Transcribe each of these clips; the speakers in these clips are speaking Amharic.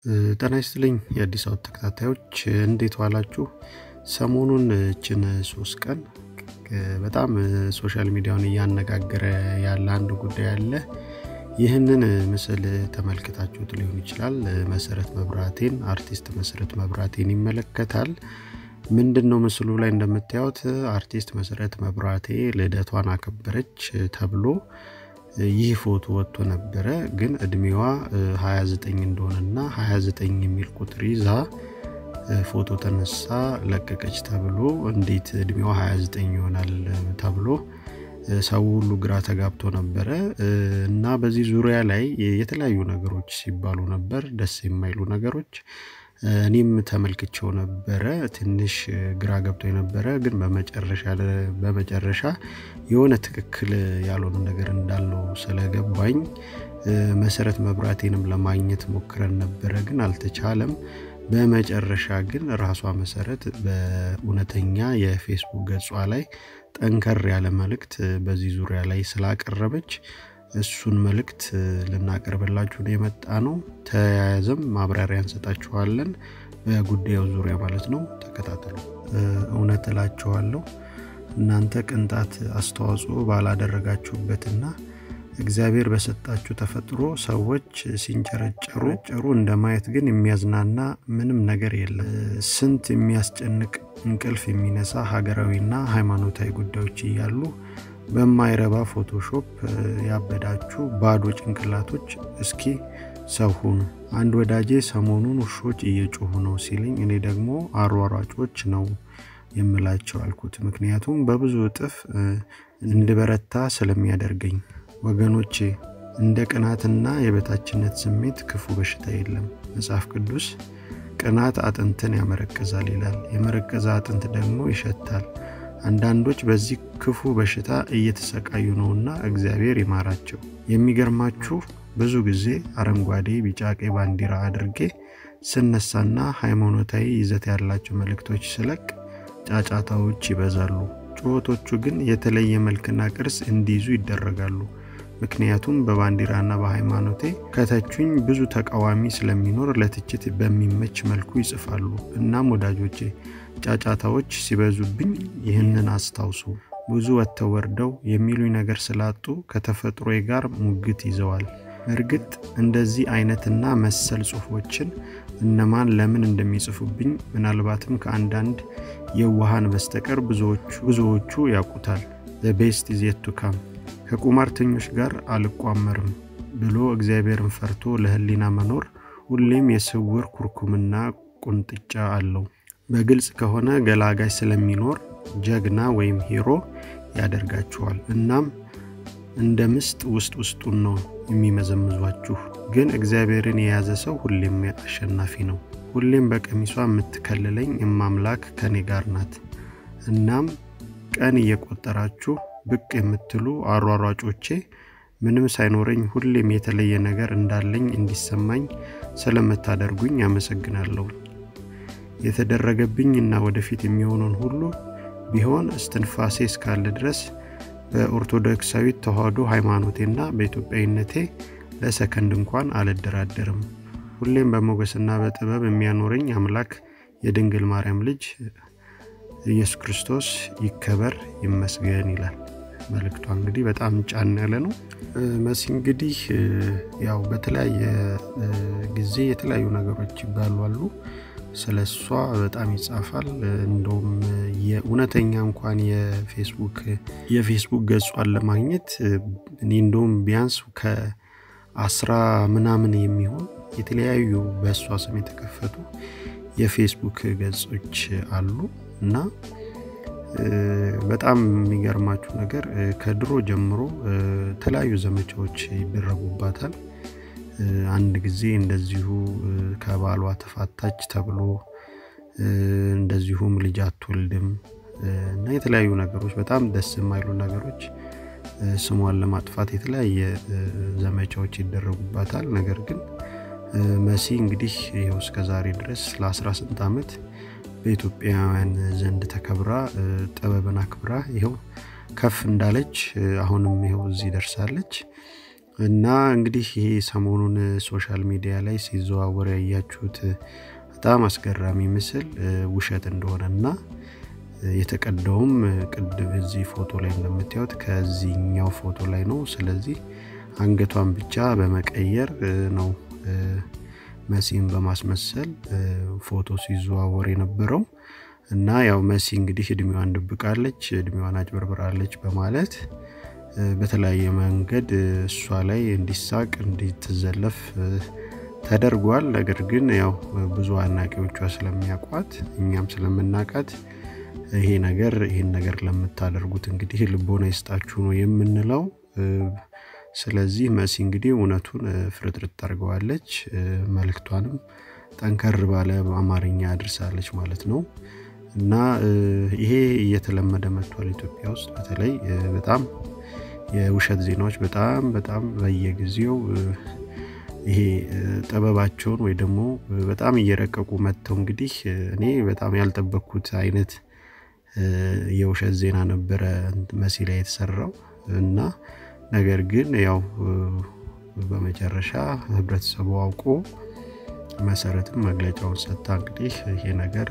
ጤና ይስጥልኝ የአዲስ አበባ ተከታታዮች እንዴት ዋላችሁ? ሰሞኑን እችን ሶስት ቀን በጣም ሶሻል ሚዲያውን እያነጋገረ ያለ አንድ ጉዳይ አለ። ይህንን ምስል ተመልክታችሁት ሊሆን ይችላል። መሰረት መብራቴን አርቲስት መሰረት መብራቴን ይመለከታል። ምንድን ነው ምስሉ ላይ እንደምታዩት አርቲስት መሰረት መብራቴ ልደቷን አከበረች ተብሎ ይህ ፎቶ ወጥቶ ነበረ። ግን እድሜዋ 29 እንደሆነና 29 የሚል ቁጥር ይዛ ፎቶ ተነሳ ለቀቀች ተብሎ እንዴት እድሜዋ 29 ይሆናል ተብሎ ሰው ሁሉ ግራ ተጋብቶ ነበረ እና በዚህ ዙሪያ ላይ የተለያዩ ነገሮች ሲባሉ ነበር፣ ደስ የማይሉ ነገሮች እኔም ተመልክቼው ነበረ። ትንሽ ግራ ገብቶ የነበረ ግን በመጨረሻ የሆነ ትክክል ያልሆነ ነገር እንዳለው ስለገባኝ መሰረት መብራቴንም ለማግኘት ሞክረን ነበረ፣ ግን አልተቻለም። በመጨረሻ ግን ራሷ መሰረት በእውነተኛ የፌስቡክ ገጿ ላይ ጠንከር ያለ መልእክት በዚህ ዙሪያ ላይ ስላቀረበች እሱን መልእክት ልናቀርብላችሁ የመጣ ነው። ተያያዘም ማብራሪያ እንሰጣችኋለን በጉዳዩ ዙሪያ ማለት ነው። ተከታተሉ። እውነት እላችኋለሁ እናንተ ቅንጣት አስተዋጽኦ ባላደረጋችሁበትና እግዚአብሔር በሰጣችሁ ተፈጥሮ ሰዎች ሲንጨረጨሩ ጨሩ እንደ ማየት ግን የሚያዝናና ምንም ነገር የለም። ስንት የሚያስጨንቅ እንቅልፍ የሚነሳ ሀገራዊና ሃይማኖታዊ ጉዳዮች እያሉ በማይረባ ፎቶሾፕ ያበዳችሁ ባዶ ጭንቅላቶች እስኪ ሰው ሁኑ። አንድ ወዳጄ ሰሞኑን ውሾች እየጮሁ ነው ሲልኝ እኔ ደግሞ አሯሯጮች ነው የምላቸው አልኩት። ምክንያቱም በብዙ እጥፍ እንድበረታ ስለሚያደርገኝ። ወገኖቼ እንደ ቅናትና የበታችነት ስሜት ክፉ በሽታ የለም። መጽሐፍ ቅዱስ ቅናት አጥንትን ያመረቅዛል ይላል። የመረቀዘ አጥንት ደግሞ ይሸታል። አንዳንዶች በዚህ ክፉ በሽታ እየተሰቃዩ ነውና እግዚአብሔር ይማራቸው። የሚገርማችሁ ብዙ ጊዜ አረንጓዴ፣ ቢጫ፣ ቀይ ባንዲራ አድርጌ ስነሳና ሃይማኖታዊ ይዘት ያላቸው መልእክቶች ስለቅ ጫጫታዎች ይበዛሉ። ጩኸቶቹ ግን የተለየ መልክና ቅርጽ እንዲይዙ ይደረጋሉ። ምክንያቱም በባንዲራና በሃይማኖቴ ከተቹኝ ብዙ ተቃዋሚ ስለሚኖር ለትችት በሚመች መልኩ ይጽፋሉ። እናም ወዳጆቼ ጫጫታዎች ሲበዙብኝ ይህንን አስታውሱ። ብዙ ወጥተው ወርደው የሚሉኝ ነገር ስላጡ ከተፈጥሮዬ ጋር ሙግት ይዘዋል። እርግጥ እንደዚህ አይነትና መሰል ጽሁፎችን እነማን ለምን እንደሚጽፉብኝ ምናልባትም ከአንዳንድ የዋሃን በስተቀር ብዙዎቹ ያውቁታል። ቤስት ዜቱ ካም ከቁማርተኞች ጋር አልቋመርም ብሎ እግዚአብሔርን ፈርቶ ለህሊና መኖር ሁሌም የስውር ኩርኩምና ቁንጥጫ አለው። በግልጽ ከሆነ ገላጋይ ስለሚኖር ጀግና ወይም ሂሮ ያደርጋችኋል። እናም እንደ ምስጥ ውስጥ ውስጡን ነው የሚመዘምዟችሁ። ግን እግዚአብሔርን የያዘ ሰው ሁሌም አሸናፊ ነው። ሁሌም በቀሚሷ የምትከልለኝ እማምላክ ከኔ ጋር ናት። እናም ቀን እየቆጠራችሁ ብቅ የምትሉ አሯሯጮቼ ምንም ሳይኖረኝ ሁሌም የተለየ ነገር እንዳለኝ እንዲሰማኝ ስለምታደርጉኝ አመሰግናለሁ። የተደረገብኝ እና ወደፊት የሚሆነውን ሁሉ ቢሆን እስትንፋሴ እስካለ ድረስ በኦርቶዶክሳዊት ተዋህዶ ሃይማኖቴና በኢትዮጵያዊነቴ ለሰከንድ እንኳን አልደራደርም። ሁሌም በሞገስና በጥበብ የሚያኖረኝ አምላክ የድንግል ማርያም ልጅ ኢየሱስ ክርስቶስ ይከበር ይመስገን ይላል። መልእክቷ እንግዲህ በጣም ጫን ያለ ነው። መሲ እንግዲህ ያው በተለያየ ጊዜ የተለያዩ ነገሮች ይባሉ አሉ። ስለ እሷ በጣም ይጻፋል። እንደውም የእውነተኛ እንኳን የፌስቡክ የፌስቡክ ገጿን ለማግኘት እኔ እንደውም ቢያንስ ከአስራ ምናምን የሚሆን የተለያዩ በእሷ ስም የተከፈቱ የፌስቡክ ገጾች አሉ እና በጣም የሚገርማችሁ ነገር ከድሮ ጀምሮ የተለያዩ ዘመቻዎች ይደረጉባታል። አንድ ጊዜ እንደዚሁ ከባሏ ተፋታች ተብሎ እንደዚሁም ልጅ አትወልድም እና የተለያዩ ነገሮች በጣም ደስ የማይሉ ነገሮች ስሟን ለማጥፋት የተለያየ ዘመቻዎች ይደረጉባታል። ነገር ግን መሲ እንግዲህ ይኸው እስከ ዛሬ ድረስ ለ18 ዓመት በኢትዮጵያውያን ዘንድ ተከብራ ጥበብን አክብራ ይኸው ከፍ እንዳለች አሁንም ይኸው እዚህ ደርሳለች። እና እንግዲህ ይሄ ሰሞኑን ሶሻል ሚዲያ ላይ ሲዘዋወር ያያችሁት በጣም አስገራሚ ምስል ውሸት እንደሆነ እና የተቀዳውም ቅድም እዚህ ፎቶ ላይ እንደምታዩት ከዚህኛው ፎቶ ላይ ነው። ስለዚህ አንገቷን ብቻ በመቀየር ነው መሲን በማስመሰል ፎቶ ሲዘዋወር የነበረው እና ያው መሲ እንግዲህ እድሜዋን ድብቃለች፣ እድሜዋን አጭበርብራለች በማለት በተለያየ መንገድ እሷ ላይ እንዲሳቅ እንዲትዘለፍ ተደርጓል። ነገር ግን ያው ብዙ አድናቂዎቿ ስለሚያውቋት እኛም ስለምናውቃት ይሄ ነገር ይህን ነገር ለምታደርጉት እንግዲህ ልቦና ይስጣችሁ ነው የምንለው። ስለዚህ መሲ እንግዲህ እውነቱን ፍርጥርጥ አድርገዋለች። መልእክቷንም ጠንከር ባለ አማርኛ አድርሳለች ማለት ነው እና ይሄ እየተለመደ መጥቷል ኢትዮጵያ ውስጥ በተለይ በጣም የውሸት ዜናዎች በጣም በጣም በየጊዜው ይሄ ጥበባቸውን ወይ ደግሞ በጣም እየረቀቁ መጥተው እንግዲህ እኔ በጣም ያልጠበቅኩት አይነት የውሸት ዜና ነበረ መሲ ላይ የተሰራው እና ነገር ግን ያው በመጨረሻ ህብረተሰቡ አውቆ መሰረትም መግለጫውን ሰጥታ እንግዲህ ይሄ ነገር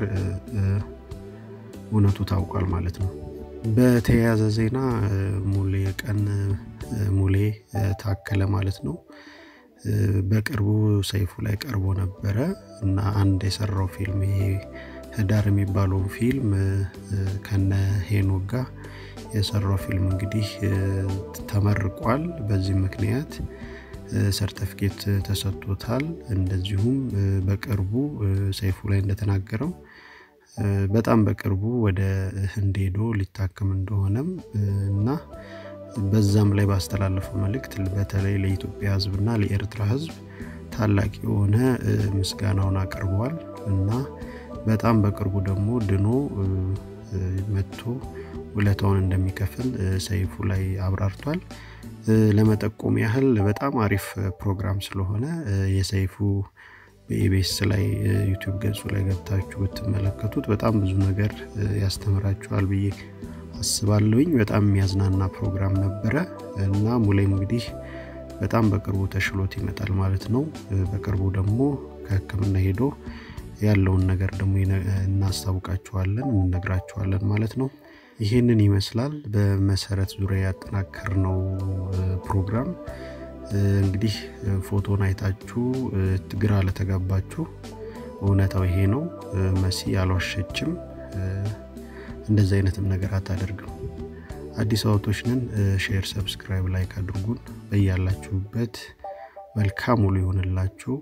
እውነቱ ታውቋል ማለት ነው። በተያያዘ ዜና ሙሌ ቀን ሙሌ ታከለ ማለት ነው በቅርቡ ሰይፉ ላይ ቀርቦ ነበረ እና አንድ የሰራው ፊልም ይሄ ህዳር የሚባለውን ፊልም ከነ ሄኖክ ጋር የሰራው ፊልም እንግዲህ ተመርቋል። በዚህ ምክንያት ሰርተፊኬት ተሰጥቶታል። እንደዚሁም በቅርቡ ሰይፉ ላይ እንደተናገረው በጣም በቅርቡ ወደ ህንድ ሄዶ ሊታከም እንደሆነም እና በዛም ላይ ባስተላለፈው መልእክት በተለይ ለኢትዮጵያ ህዝብና ለኤርትራ ህዝብ ታላቅ የሆነ ምስጋናውን አቅርበዋል እና በጣም በቅርቡ ደግሞ ድኖ መጥቶ ውለታውን እንደሚከፍል ሰይፉ ላይ አብራርቷል። ለመጠቆም ያህል በጣም አሪፍ ፕሮግራም ስለሆነ የሰይፉ በኢቤስ ላይ ዩቲዩብ ገጹ ላይ ገብታችሁ ብትመለከቱት በጣም ብዙ ነገር ያስተምራችኋል ብዬ አስባለሁኝ። በጣም የሚያዝናና ፕሮግራም ነበረ እና ሙሌም እንግዲህ በጣም በቅርቡ ተሽሎት ይመጣል ማለት ነው። በቅርቡ ደግሞ ከህክምና ሄዶ ያለውን ነገር ደግሞ እናስታውቃችኋለን፣ እንነግራችኋለን ማለት ነው። ይህንን ይመስላል በመሰረት ዙሪያ ያጠናከር ነው ፕሮግራም። እንግዲህ ፎቶን አይታችሁ ግራ ለተጋባችሁ እውነታው ይሄ ነው። መሲ አልዋሸችም። እንደዚህ አይነትም ነገር አታደርግም። አዲስ አበቦች ነን። ሼር፣ ሰብስክራይብ፣ ላይክ አድርጉን። በያላችሁበት መልካም ውሎ ይሆንላችሁ።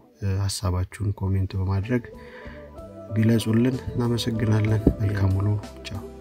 ሀሳባችሁን ኮሜንት በማድረግ ግለጹልን። እናመሰግናለን። መልካም ውሎ። ቻው